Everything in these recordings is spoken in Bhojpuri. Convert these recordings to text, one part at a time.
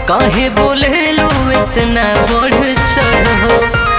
काहे बोले लो इतना बढ़ चढ़ हो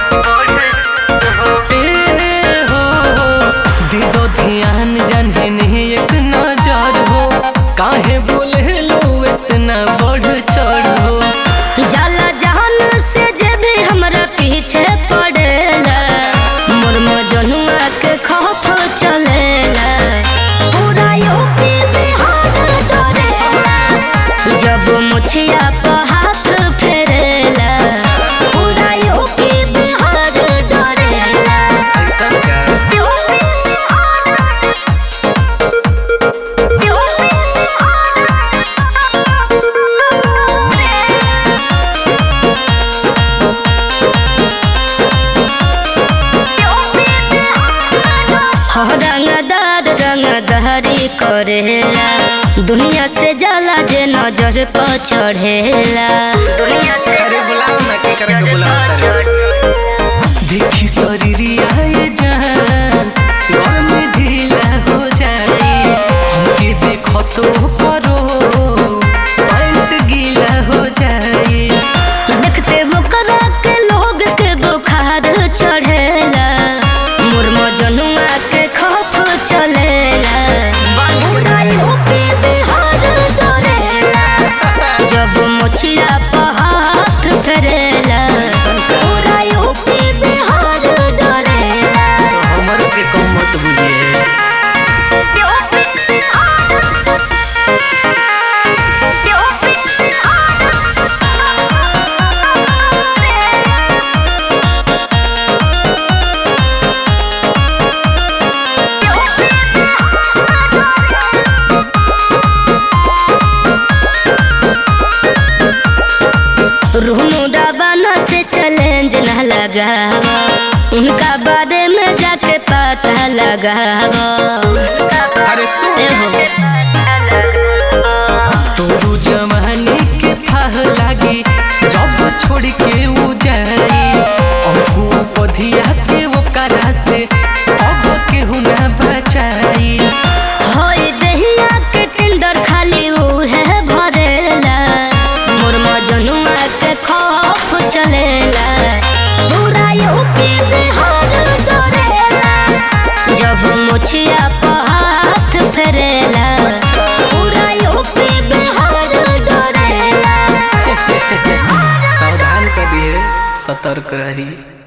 ए हो दे दो ध्यान जाने नहीं एक नजर हो काहे बोले लो इतना बढ़ चढ़ हो जाला जहान से जे भी हमरा पीछे पड़ेला मोर मजनुआ के खौफ चलेला पूरा यूपी बिहार डरेला जब मुछिया पर हाथ फेरेला पूरा यूपी बिहार डरेला ऐसा क्या यूपी बिहार यूपी रंगदार रंगदारी करेला दुनिया से जाला जे नजर पर चढ़ेला दुनिया से अरे बुलाओ ना के करे के बुलाओ तारे देखी शरीरिया ये जान घर में ढीला हो जाए हमके देखो तो परो पैंट गीला हो जाए देखते वो करा के लोग के बुखार चढ़ेला मुर्मो जनुआ के खौफ चलेला पूरा यूपी बिहार डरेला जब मुछिया पर हाथ फेरेला पूरा यूपी बिहार डरेला तो हमर के कम मत बुझिए रूमुडा बना से चैलेंज न लगावा उनका बारे में जाके पता लगावा अरे सुन ए हो तोरू जवानी के थाह लागी जब छोड़ के उ जाई अहू पधिया के वो करा से अब केहू ना बचाई होई दहिया के टेंडर खाली उहे भरेला मोर मजनुआ के खौफ चलेला पूरा यूपी बिहार डरेला जब मुछिया पर हाथ फेरेला पूरा यूपी बिहार डरेला सावधान कर दिए सतर्क रही